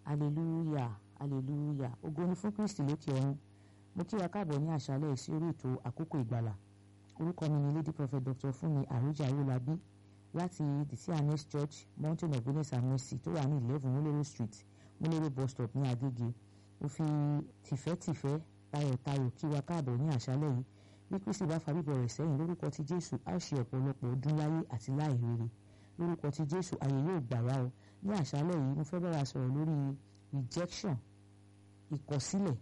hallelujah hallelujah ògo ni fún kristi lókè ọ̀run mo kí wa káàbọ̀ ní àṣálẹ́ sí orí ètò àkókò ìgbàlà orúkọ mi ni lady prophet dr fúnmi àrújà owólabí láti the cns church mountain of goodness and mercy tó wà ní eleven múlẹ́rọ̀ street múlẹ́rọ̀ bus stop ní agége mo fi tìfẹ́tìfẹ́ tayọ̀tayọ̀ kí wa káàbọ̀ ní àṣálẹ́ yìí bí kristi bá fa bíbọ̀ rẹ̀ sẹ́yìn lórúkọ ti jésù á ṣe ọ̀pọ̀lọpọ̀ ọdún láyé àti láì rere lórúkọ ti jésù ààyè yóò gbà wá o ní àṣálẹ́ yìí mo fẹ́ bá wa sọ̀rọ̀ lórí rejection ìkọ̀sílẹ̀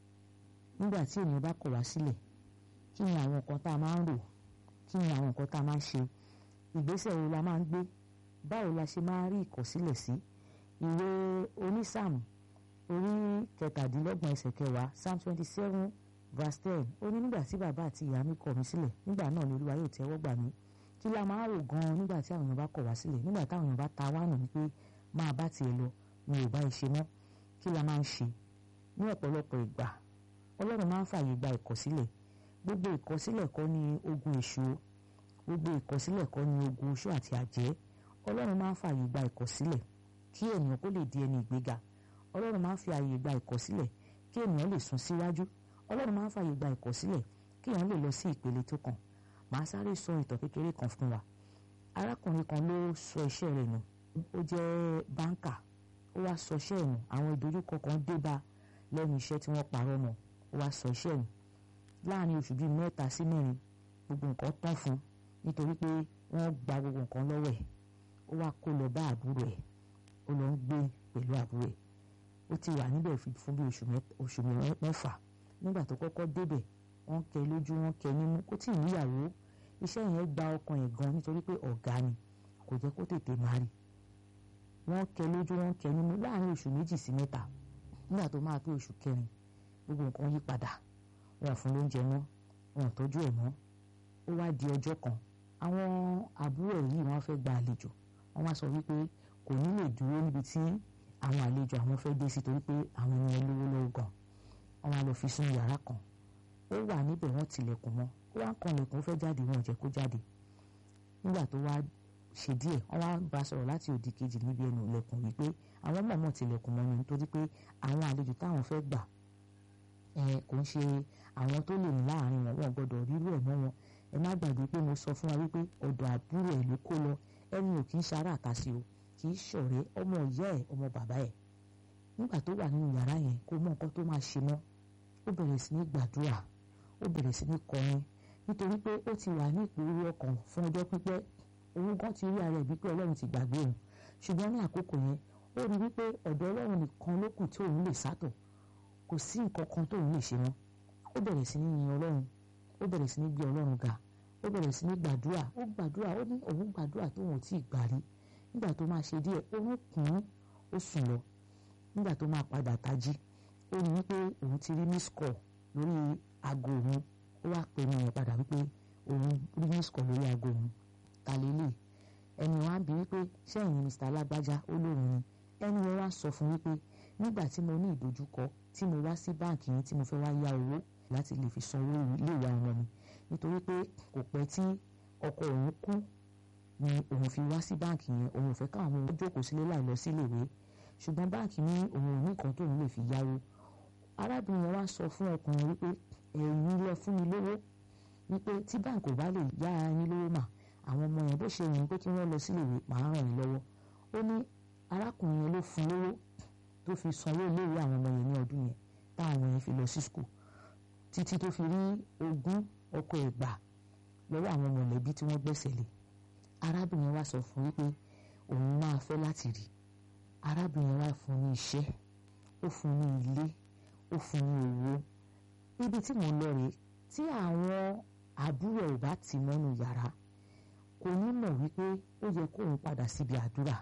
nígbà tí ènìyàn bá kọ̀ wá sílẹ̀ kí ni àwọn nǹkan tá a máa ń rò kí ni àwọn nǹkan tá a máa ń ṣe ìgbésẹ̀ wo la máa ń gbé báwo la ṣe máa ń rí ìkọ̀sílẹ̀ sí ìwé onísàmù orí kẹtàdínlọ́gbọ̀n ẹsẹ̀ kẹwàá psalm twenty seven verse ten ó ní nígbà tí bàbá àti ìyá mi kọ̀ mí sílẹ̀ nígbà náà ni olúwa yóò tẹ́wọ́ gbà mí kí la máa rò gan-an nígbà tí àwọn èèyàn bá kọ̀ wá sílẹ̀ nígbà táwọn èèyàn bá ta wá nù wípé máa bá tiẹ̀ lọ mi ò bá ẹ ṣe mọ́ kí la máa ń ṣe ní ọ̀pọ̀lọpọ̀ ìgbà ọlọ́run máa ń fààyè gba ìkọ̀sílẹ̀ gbogbo ìkọ̀sílẹ̀ kọ́ ni ogun èṣù gbogbo ìkọ̀sílẹ̀ kọ́ ni ogun oṣù àti àjẹ́ ọlọ́run máa ń fààyè gba ìkọ̀sílẹ̀ kí ènìyàn kó lè di ẹni ìgbéga ọlọ́run máa ń fi ààyè gba ìkọ̀sílẹ̀ kí ènìyàn lè sún síwájú ọlọ́run máa ń fààyè gba ìkọ̀sílẹ̀ kí èèyàn lè lọ sí ìpele tó kàn màá sáré sọ ìtàn kékeré kan fún wa arákùnrin kan ló sọ iṣẹ́ rẹ̀ nù ó jẹ́ báńkà ó wá sọ iṣẹ́ ẹ̀ nù àwọn ìdojúkọ kan dé bá lẹ́nu iṣẹ́ tí wọ́n parọ́ mọ́ ó wá sọ iṣẹ́ nù láàrin oṣù bíi mẹ́ta sí mẹ́rin gbogbo nǹkan tán fún nítorí pé wọ́n gba gbogbo nǹkan lọ́wọ́ ẹ̀ ó wá kó lọ bá àbúrò ẹ̀ ó lọ ń gbé pẹ̀lú àbúrò ẹ̀ ó ti wà níbẹ̀ fún bí oṣù mẹ́fà nígbà tó kọ́kọ́ débẹ̀ wọ́n kẹ lójú wọ́n kẹ nímú kó tí ì níyàwó iṣẹ́ yẹn gba ọkàn ẹ̀ gan nítorí pé ọ̀gá ni kò jẹ́ kó tètè máa rí wọ́n kẹ lójú wọ́n kẹ nímú láàrin oṣù méjì sí mẹ́ta nígbà tó máa pé oṣù kẹrin gbogbo nǹkan yí padà wọn fún lóúnjẹ mọ́ wọn tọ́jú ẹ̀ mọ́ ó wá di ọjọ́ kan àwọn àbúrò yìí wọ́n fẹ́ gba àlejò wọ́n wá sọ wípé kò ní lè dúró níbi tí àwọn àlejò àwọn fẹ́ dé sí torí pé àwọn ènìyàn lówó lọ́wọ́ gan wọ́n wá lọ fi sínú yàrá kan ó wà níbẹ̀ wọ́n tilẹ̀kùn mọ́ ó wá ń kan ilẹ̀kùn ó fẹ́ jáde wọn ò jẹ́ kó jáde nígbà tó wá ṣe díẹ̀ wọ́n wá bá sọ̀rọ̀ láti òdì kejì níbi ẹnu ilẹ̀kùn wípé àwọn mọ̀mọ́ tilẹ̀kùn mọ́ ni nítorí pé àwọn àlejò táwọn fẹ́ gbà kò ń ṣe àwọn tó lè ní láàrin wọn wọn gbọ́dọ̀ rírú ẹ̀ mọ́ wọn ẹ má gbàgbé pé mo sọ fún wa wípé ọ̀dọ̀ àbúrò ẹ̀ ló kó lọ ẹni ò kì í ṣara àtàsí o kì í ṣọ̀rẹ́ ọmọ ìyá ẹ̀ ọmọ bàbá ẹ̀ nígbà tó wà nínú yàrá yẹn kó mọ nǹkan tó máa ṣe mọ́ ó bẹ̀rẹ̀ sí ní gbàdúrà ó bẹ̀rẹ̀ sí ní kọrin nítorí pé ó ti wà ní ìpòrú ọkàn fún ọjọ́ pípẹ́ òun gan ti rí ara ẹ̀ wípé ọlọ́run ti gbàgbé òun ṣùgbọ́n ní àkókò yẹn ó rí wípé ọ̀dọ̀ ọlọ́run nìkan ló kù tí òun lè sátọ̀ kò sí nǹkan kan tóun lè ṣe mọ́ ó bẹ̀rẹ̀ sí ní yin ọlọ́run ó bẹ̀rẹ̀ sí ní gbé ọlọ́run ga ó bẹ̀rẹ̀ sí ní gbàdúrà ó gbàdúrà ó ní òun gbàdúrà tóun ò tí ì gbà rí nígbà tó máa ṣe díẹ̀ òun kùn ún ó sùn lọ nígbà tó máa padà tají ó ní wípé òun ti rí miss call lórí aago òun ó wá pè mí yẹn padà wípé òun rí miss call lórí aago òun ta lélẹ̀ ẹni wọn á bí wípé ṣẹ́yìn mr alágbájá ó lóun ni ẹni wọn wá sọ fún wípé nígbà tí mo ní ìdojúkọ tí mo wá sí báǹkì yẹn tí mo fẹ́ wá yá owó láti lè fi sanwó iléèwé ọmọ mi nítorí pé kò pẹ́ tí ọkọ òun kú ni òun fi wá sí báǹkì yẹn òun ò fẹ́ káwọn ọmọ òun jókòó sílé láì lọ síléèwé ṣùgbọ́n báǹkì ní òun ò ní nǹkan tóun lè fi yáwó arábìnrin yẹn wá sọ fún ọkùnrin wípé ẹ̀yin lẹ fún mi lówó wípé tí báǹkì ò bá lè yá yín lówó mà àwọn ọmọ yẹn bó ṣe yìn pé kí wọ́n lọ síléèwé màá ràn yín lọ́wọ́ ó ní arákùnrin yẹn ló fún lówó tó fi sanwó iléèwé àwọn ọmọ yẹn ní ọdún yẹn táwọn yẹn fi lọ sí skul títí tó fi rí ogún ọkọ ẹgbà lọ́wọ́ àwọn mọ̀lẹ́bí tí wọ́n gbẹ́sẹ̀ lé arábìnrin wa sọ fún wípé òun máa fẹ́ láti rí arábìnrin wa fún ní iṣẹ́ ó fún ní ilé ó fún ní owó ibi tí mò ń lọ rèé tí àwọn àbúrò ẹ̀ bá ti mọ́nu yàrá kò ní mọ̀ wípé ó yẹ kóun padà síbi àdúrà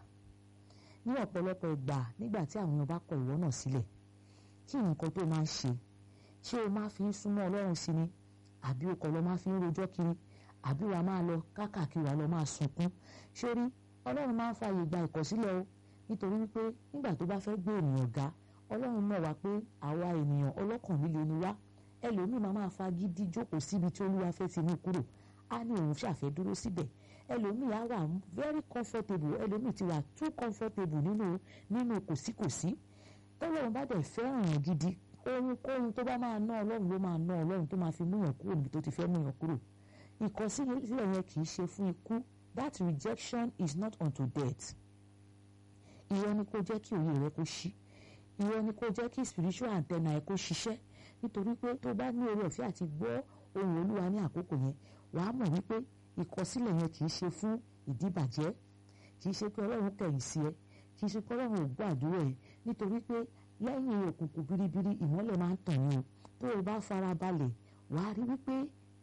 ní ọ̀pọ̀lọpọ̀ ìgbà nígbà tí àwọn èèyàn bá kọ ìwọ náà sílẹ̀ kí nǹkan tó máa ń ṣe ṣé o máa fi ń súnmọ́ ọlọ́run sí ni àbí o kọ̀ lọ máa fi ń rojọ́ kiri àbí wàá máa lọ káàkiri wàá lọ máa sunkún sórí ọlọ́run máa ń fààyè gba ìkọ̀sílẹ̀ o nítorí wípé nígbà tó bá fẹ́ gbé ènìyàn ga ọlọ́run mọ̀ wá pé àwa ènìyàn ọlọ́kàn líle ni wá ẹlòmíì máa máa fagídí jókòó síbi tí olúwa fẹ́ ti mú kúrò á ní òun ṣàfẹ́ dúró síbẹ̀ ẹlòmíì á wà very comfortable ẹlòmíì ti wà too comfortable nínú nínú kòsíkòsí tọ́lọ́run bá dẹ̀ fẹ́ràn yàn gidi ohunkóhun tó bá máa ná ọlọ́run ló máa ná ọlọ́run tó máa fi mú yàn kúrò níbi tó ti fẹ́ mú yàn kúrò ìkọ̀sílẹ̀ yẹn kì í ṣe fún ikú that rejection is not unto death ìwọ ni kó jẹ́ kí òye rẹ kó ṣí ìwọ ni kó jẹ́ kí spiritual antenna ẹ kó ṣiṣẹ́ nítorí pé tó bá ní oore ọ̀fẹ́ àti gbọ́ ohùn olúwa ní àkókò yẹn wàá mọ̀ wípé ìkọ̀sílẹ̀ yẹn kì í ṣe fún ìdíbàjẹ́ kì í ṣe pé ọlọ́run kẹ̀yìn sí ẹ kì í ṣe pé ọlọ́run ò gbọ́ àdúrà ẹ nítorí pé lẹ́yìn òkùnkùn biribiri ìmọ́lẹ̀ máa ń tàn ní o tó o bá fara balẹ̀ wàá rí wípé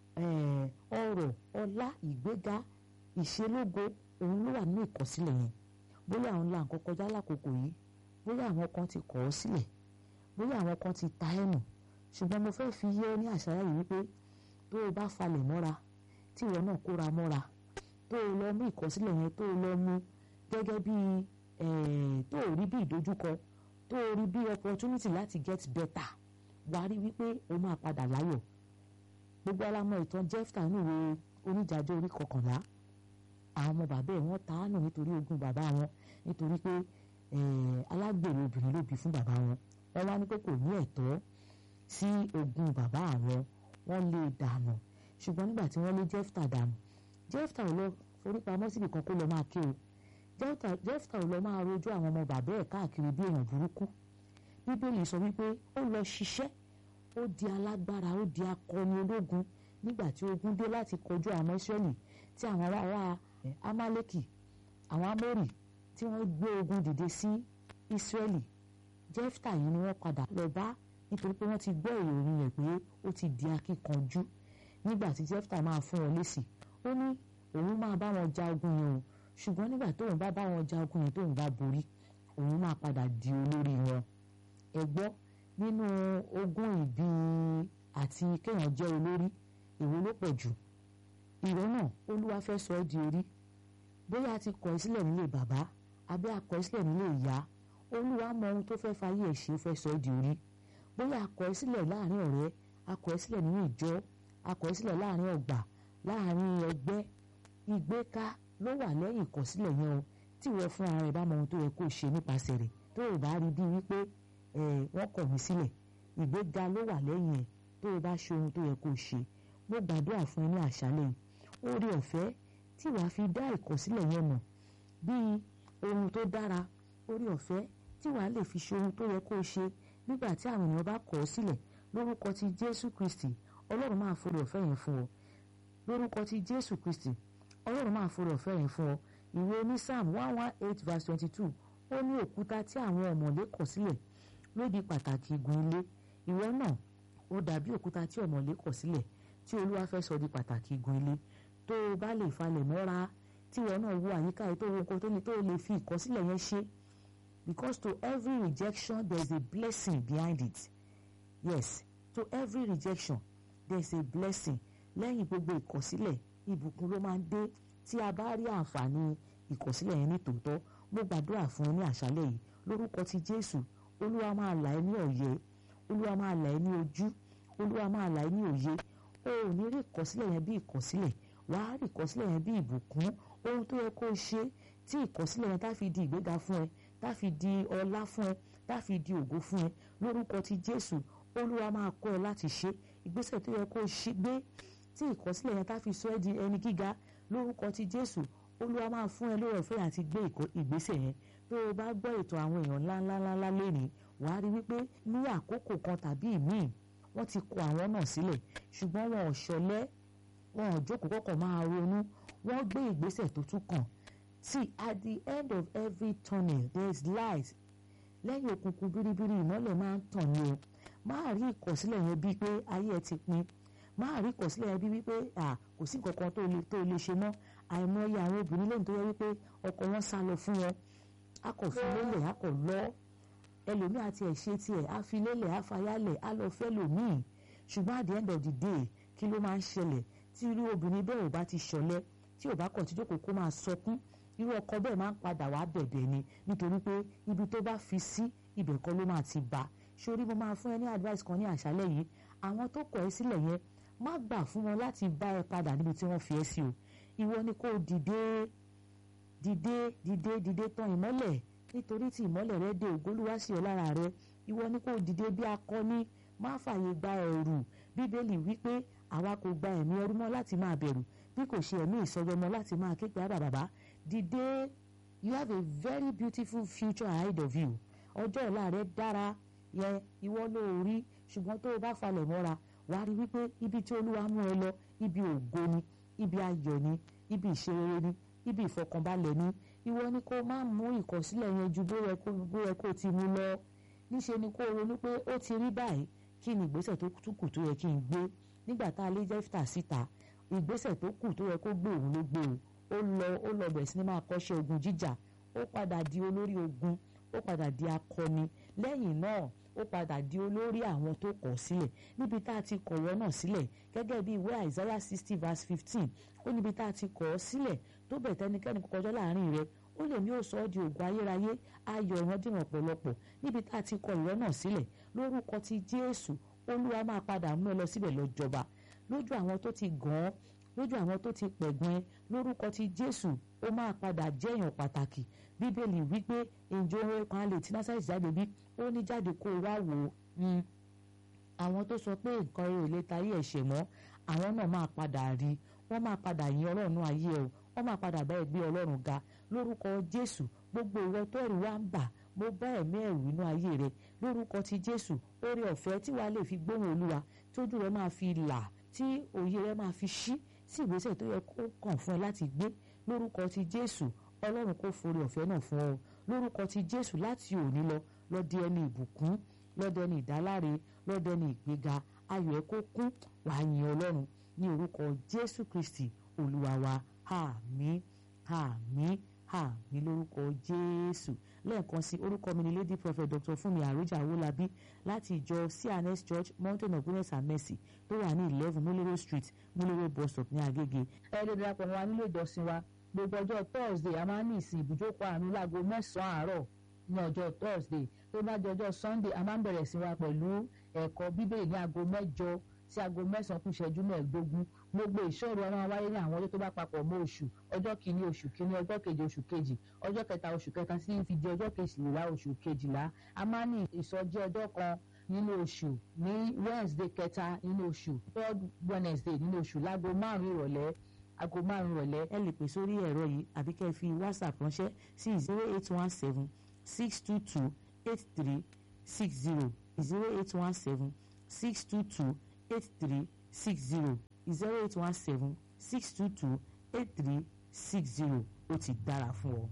ọrọ̀ ọlá ìgbéga ìṣelógo òun ló wà nínú ìkọ̀sílẹ̀ yẹn bóyá àwọn ńlá nǹkan kọjá lákòókò yìí bóyá àwọn kan ti kọ̀ ọ́ sílẹ̀ bóyá àwọn kan ti ta ẹ̀ nù ṣùgbọ́n mo fẹ́ fi yé ọ ní àṣàyà yìí wípé tó o bá falẹ̀ mọ́ra tí ìwọ náà kóra mọ́ra tó o lọ mú ìkọ̀sílẹ̀ yẹn tó o lọ mú gẹ́gẹ́ bí tó o rí bí ìdojúkọ tó o rí bí opportunity láti get better wàá rí wípé o máa padà láyọ̀ gbogbo alamọ ìtàn Jẹ́fítà níwèé oníjàjọ́ orí kọkànlá àwọn ọmọ bàbá ẹ̀ wọ́n ta á nù nítorí ogún bàbá wọn nítorí pé alágbèrè obìnrin ló bí fún bàbá wọn wọ́n wá ní pé kò ní ẹ̀tọ́ sí ogún bàbá àwọn wọ́n lé dànù ṣùgbọ́n nígbà tí wọ́n lé Jẹ́fítà dànù Jẹ́fítà ò lọ forí pamọ́ síbi kan kó lọ máa ké o Jẹ́fítà ò lọ máa rojọ́ àwọn ọmọ bàbá ẹ̀ káàkiri bí èèyàn burúkú bíbélì sọ wípé ó lọ ṣiṣẹ́ ó di alágbára ó di akọni ológun nígbà tí ogun dé láti kojú àwọn Ísírẹ́lì tí àwọn ará Amálẹ́kì àwọn Amórì tí wọ́n gbé ogun dìde sí Ísírẹ́lì Jẹ́fítà yìí ni wọ́n padà lọ bá nítorí pé wọ́n ti gbọ́ ìròyìn rẹ̀ pé ó ti di akíkanjú nígbà tí Jẹ́fítà máa fún wọn lésì ó ní òun máa bá wọn ja ogun yẹn o ṣùgbọ́n nígbà tóun bá bá wọn ja ogun yẹn tóun bá borí òun máa padà di olórí wọn ẹ gbọ́ nínú ogún ìbí àti kéèyàn jẹ́ olórí èwo ló pọ̀ jù ìwọ náà olúwa fẹ́ sọ ẹ́ di orí bóyá a ti kọ̀ ẹ́ sílẹ̀ nílé bàbá àbí a kọ̀ ẹ́ sílẹ̀ nílé ìyá olúwa mọ ohun tó fẹ́ fayé ẹ̀ ṣe fẹ́ sọ ẹ́ di orí bóyá a kọ̀ ẹ́ sílẹ̀ láàrin ọ̀rẹ́ a kọ̀ ẹ́ sílẹ̀ nínú ìjọ a kọ̀ ẹ́ sílẹ̀ láàrin ọgbà láàrin ẹgbẹ́ ìgbéka ló wà lẹ́yìn ìkọ̀sílẹ̀ yẹn o tí ìwọ fún ara rẹ̀ bá mọ ohun tó yẹ kó ṣe nípasẹ̀ rẹ̀ tó o bá rí bí wípé wọ́n kọ̀ mí sílẹ̀ ìgbéga ló wà lẹ́yìn ẹ̀ tó o bá ṣe ohun tó yẹ kó ṣe mo gbàdúrà fún ẹ ní àṣálẹ́ yìí oore ọ̀fẹ́ tí wàá fi dá ìkọ̀sílẹ̀ yẹn mọ̀ bíi ohun tó dára oore ọ̀fẹ́ tí wàá lè fi ṣe ohun tó yẹ kó ṣe nígbà tí àwọn èèyàn bá kọ̀ ọ́ sílẹ̀ lórúkọ ti Jésù Kristi Ọlọ́run máa forí ọ̀fẹ́ yẹn fún ọ lórúkọ ti Jésù Kristi Ọlọ́run máa forí ọ̀fẹ́ yẹn fún ọ ìwé ní Psalm one one eight verse twenty two ó ní òkúta tí àwọn ọ̀mọ̀lé kọ̀ sílẹ̀ ló di pàtàkì igun ilé ìwọ náà ó dàbí òkúta tí ọ̀mọ̀lé kọ̀ sílẹ̀ tí olúwa fẹ́ sọ di pàtàkì igun ilé tó o bá lè falẹ̀ mọ́ra tí ìwọ náà wo àyíká yìí tó wo nǹkan tó ní tó lè fi ìkọ̀sílẹ̀ yẹn ṣe because to every rejection there is a blessing behind it yes to every rejection there is a blessing lẹ́yìn gbogbo ìkọ̀sílẹ̀ ìbùkún ló máa ń dé tí a bá rí àǹfààní ìkọ̀sílẹ̀ yẹn ní tòótọ́ mo gbàdúrà fún ẹ ní àṣálẹ́ yìí lórúkọ ti Jésù olúwa máa là ẹ́ ní ọ̀yẹ́ olúwa máa là ẹ́ ní ojú olúwa máa là ẹ́ ní òye o ò ní rí ìkọ̀sílẹ̀ yẹn bí ìkọ̀sílẹ̀ wàá rí ìkọ̀sílẹ̀ yẹn bí ìbùkún ohun tó yẹ kó o ṣe tí ìkọ̀sílẹ̀ yẹn tá fi di ìgbéga fún ẹ tá fi di ọlá fún ẹ tá fi di ògo fún ẹ lórúkọ ti Jésù olúwa máa kọ́ ẹ láti ṣe ìgbésẹ̀ tó yẹ kó o ṣe gbé tí ìkọ̀sílẹ̀ yẹn tá fi sọ ẹ́ di ẹni gíga lórúkọ ti Jésù olúwa máa fún ẹ lórí ọ̀fẹ́ àti gbé ìgbésẹ̀ yẹn tó o bá gbọ́ ètò àwọn èèyàn ńláńláńlá lénìí wàá rí wípé ní àkókò kan tàbí ìmíì wọ́n ti kọ àwọn náà sílẹ̀ ṣùgbọ́n wọn ò ṣọlẹ́ wọn ò jókòó kọ́kọ́ máa ronú wọ́n gbé ìgbésẹ̀ tó tún kàn see at the end of every tunnel there is light lẹ́yìn òkùnkùn biribiri ìmọ́lẹ̀ máa ń tàn ní o máa rí ìkọ̀sílẹ̀ yẹn bíi pé ayé ẹ ti pin máa rí ìkọ̀sílẹ̀ yẹn bíi wípé kò sí nǹkan kan tó lè ṣe mọ́ àìmọye àwọn obìnrin lẹ́yìn tó yẹ wípé ọkọ wọn sá lọ fún wọn a kò fi lélẹ̀ a kò lọ ẹlòmíì àti ẹ̀ ṣe tiẹ̀ á fi lélẹ̀ á fayálẹ̀ á lọ fẹ́ lòmíì ṣùgbọ́n at the end of the day kí ló máa ń ṣẹlẹ̀ tí irú obìnrin bẹ́ẹ̀ ò bá ti ṣọlẹ̀ tí ò bá kọ̀ tí jókòó kó máa sọkún irú ọkọ bẹ́ẹ̀ máa ń padà wá bẹ̀bẹ̀ ni nítorí pé ibi tó bá fi sí ibẹ̀ kọ́ ló máa ti bá sórí mo máa fún ẹ ní advice kan ní àṣálẹ́ yìí àwọn tó kọ̀ ẹ́ sílẹ̀ yẹn má gbà fún wọn láti bá ẹ padà níbi tí wọ́n fi ẹ́ sí o ìwọ ni kó dìde dìde dìde dìde tàn ìmọ́lẹ̀ nítorí tí ìmọ́lẹ̀ rẹ dé ògo Olúwa sí ọ lára rẹ ìwọ ni kò dìde bí akọni má fààyè gba ẹ̀rù bíbélì wípé àwa kò gba ẹ̀mí ẹrú mọ́ láti máa bẹ̀rù bí kò ṣe ẹ̀mí ìsọdọmọ láti máa ké pe àbà bàbá dìde you have a very beautiful future ahead of you ọjọ́ ọ̀la rẹ dára yẹ ìwọ ló rí ṣùgbọ́n tó o bá falẹ̀ mọ́ra wàá rí wípé ibi tí olúwa mú ẹ lọ ibi ògo ni ibi ayọ̀ ni ibi ìṣerere ni ibi ìfọkànbalẹ̀ ni ìwọ ni kó má mú ìkọ̀sílẹ̀ yẹn ju bó yẹ kó ti mú lọ níṣe ni kó ronú pé ó ti rí báyìí kí ni ìgbésẹ̀ tó kù tó yẹ kí n gbé nígbà tá a lé jẹ́fìtà síta ìgbésẹ̀ tó kù tó yẹ kó gbé òun ló gbé o ó lọ ó lọ bẹ̀rẹ̀ sí ni máa kọ́ṣẹ́ ogun jíjà ó padà di olórí ogun ó padà di akọni lẹ́yìn náà ó padà di olórí àwọn tó kọ̀ sílẹ̀ níbi tá a ti kọ̀wọ́ náà sílẹ̀ gẹ́gẹ́ bí ìwé Isaiah sixty verse fifteen ó níbi tá a ti kọ̀ ọ́ sílẹ̀ tó bẹ̀ tẹ́nikẹ́ni kọjọ́ láàrin rẹ̀ ó lè ní ó sọ ọ́ di ògùn ayérayé ayọ̀ ìrandíran ọ̀pọ̀lọpọ̀ níbi tá a ti kọ ìwọ náà sílẹ̀ lórúkọ ti Jésù olúwa máa padà mú ẹ lọ síbẹ̀ lọ jọba lójú àwọn tó ti gàn án lójú àwọn tó ti pẹ̀gbọ́n lórúkọ ti Jésù ó máa padà jẹ́ èèyàn pàtàkì bíbélì wípé ìjọ orin kan lè tí násàlẹ̀ jáde bí ó ní jáde kó o wá wò ó àwọn tó sọ pé nǹkan rẹ̀ ò lè tarí ẹ̀ṣẹ̀ mọ́ àwọn náà máa padà rí wọ́n máa padà yin ọlọ́run ayé ẹ̀ wọ́n máa padà bá ẹ gbé ọlọ́run ga lórúkọ Jésù gbogbo ìwọ tó ẹ̀rù wá ń bà mo bá ẹ̀mí ẹ̀rù inú ayé rẹ lórúkọ ti Jésù oore ọ̀fẹ́ tí wàá lè fi gbóhùn Olúwa tójú rẹ máa fi là tí òye rẹ máa fi ṣí sí ìgbésẹ̀ tó yẹ kó kàn fún ẹ láti gbé lórúkọ ti Jésù Ọlọ́run kó forí ọ̀fẹ́ náà fún ọ lórúkọ ti Jésù láti òní lọ lọ di ẹni ìbùkún lọ́dẹ ní ìdáláre lọ́dẹ ní ìgbéga ayọ̀ ẹ kó kún wàá yin Ọlọ́run ní orúkọ Jésù Kristi Olúwa wa àmín àmín àmín lórúkọ Jésù lẹ́ẹ̀kan sí orúkọ mi ni Lady Prophet Dr. Fúnmi Àròjà Owólabí láti ìjọ CNS Church Mountain of Goodness and Mercy tó wà ní eleven Múlẹ́rọ̀ Street Múlẹ́rọ̀ bus stop ní Agége. ẹ lè darapọ̀ mọ́ wa nílé ìjọsìn wa gbogbo ọjọ́ Thursday a máa ń ní ìsìn ìbùjókòó àánú láago mẹ́sàn-án àárọ̀ ní ọjọ́ Thursday tó bá di ọjọ́ Sunday a máa ń bẹ̀rẹ̀ sí wa pẹ̀lú ẹ̀kọ́ bíbélì ní aago mẹ́jọ sí aago mẹ́sàn-án kù ìṣẹ́jú mẹ́ẹ̀ẹ́dógún gbogbo ìṣòro a máa wáyé ní àwọn ọjọ́ tó bá papọ̀ mọ́ oṣù ọjọ́ kìíní oṣù kìíní ọjọ́ kejì oṣù kejì ọjọ́ kẹta oṣù kẹta sí fi di ọjọ́ kejìlá oṣù kejìlá a máa ní ìsọjí ọjọ́ kan nínú oṣù ní Wednesday kẹta nínú oṣù third Wednesday nínú oṣù láago márùn-ún ìrọ̀lẹ́ aago márùn-ún ìrọ̀lẹ́ ẹ lè pè sórí ẹ̀rọ yìí àbí kẹ́ ẹ fi WhatsApp ránṣẹ́ sí zero eight one seven six two two eight three six zero zero eight one seven six two two eight three six zero zero eight one seven six two two eight three six zero ó ti dára fún ọ.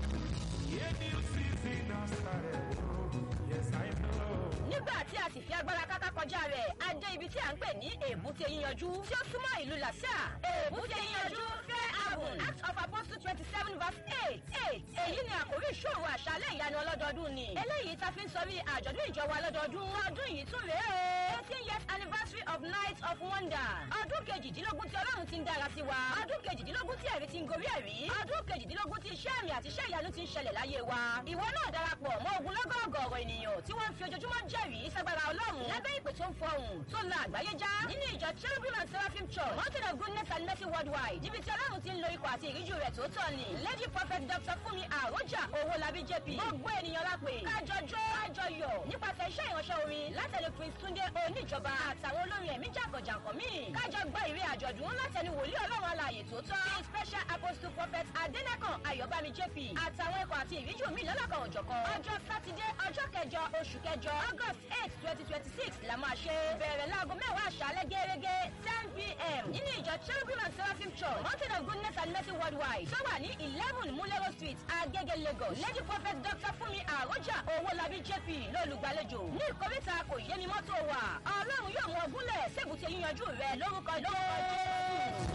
nígbà tí a sì fi agbára káká kọjá rẹ̀ a dé ibi tí a ń pè ní èbúté yíyanjú tí ó súnmọ́ ìlú làṣà èbúté yíyanjú fẹ́ àgùn act of apostle twenty seven verse eight eight èyí ni àkórí ìṣòro àṣálẹ̀ ìyanu ọlọ́dọọdún ni eléyìí ta fi ń sọrí àjọ̀dún ìjọba ọlọ́dọọdún ọdún yìí tún rèé o eighteen years anniversary of night of wonder ọdún kejìdínlógún tí ọlọ́run ti ń dára sí wa ọdún kejìdínlógún tí ẹ̀rí ti ń gorí ẹ̀rí ọdún kejìdínlógún tí iṣẹ́ àmì àti iṣẹ́ ìyanu ti ń ṣẹlẹ̀ láyé wa ìwọ náà darapọ̀ mọ́ ogunlọ́gọ̀ ọ̀gọ̀ọ̀rọ̀ ènìyàn tí wọ́n ń fi ojoojúmọ́ jẹ́rìí sagbara ọlọ́run lábẹ́ ìpè tó ń fọhùn tó la àgbáyé já nínú ìjọ cherubim and seraphim church mountain of goodness and mercy worldwide níbi tí ọlọ́run ti ń lo ikọ̀ àti ìríjú rẹ̀ tó tọ́ ni lady prophet dr fúnmi àròjà owólabí jp gbogbo ènìyàn lápè kájọjọ́ kájọyọ̀ nípasẹ̀ iṣẹ́ ìránṣẹ́ orin látẹnu prince túndé oníjọba àtàwọn olórin ẹ̀mí jàǹkànjàǹkàn míì kájọ gbọ́ ìrè àjọ̀dún látẹnu wòlíì ọlọ́run alààyè tó tọ́ the special apostle prophet adẹ́nàkàn ayọ̀bámi jp àtàwọn ikọ̀ àti ìríjú mi lọ́lọ́kan òjọ̀kan ọjọ́ sátidé ọjọ́ kẹjọ oṣù kẹjọ august eight twenty twenty six la máa ṣe bẹ̀rẹ̀ láago mẹ́wàá àṣálẹ́ gẹ́gẹ́ ten pm nínú ìjọ cherubim and seraphim church mountain of goodness and mercy worldwide tó wà ní eleven mulero street agege lagos lady prophet dr fúnmi àròjà owólabí jp lólùgbàlejò ní ìkórìtà kò yé mi mọ́tò wà ọlọ́run yóò mú ọgúnlẹ̀ sébùté yíyanjú rẹ lórúkọ jésù.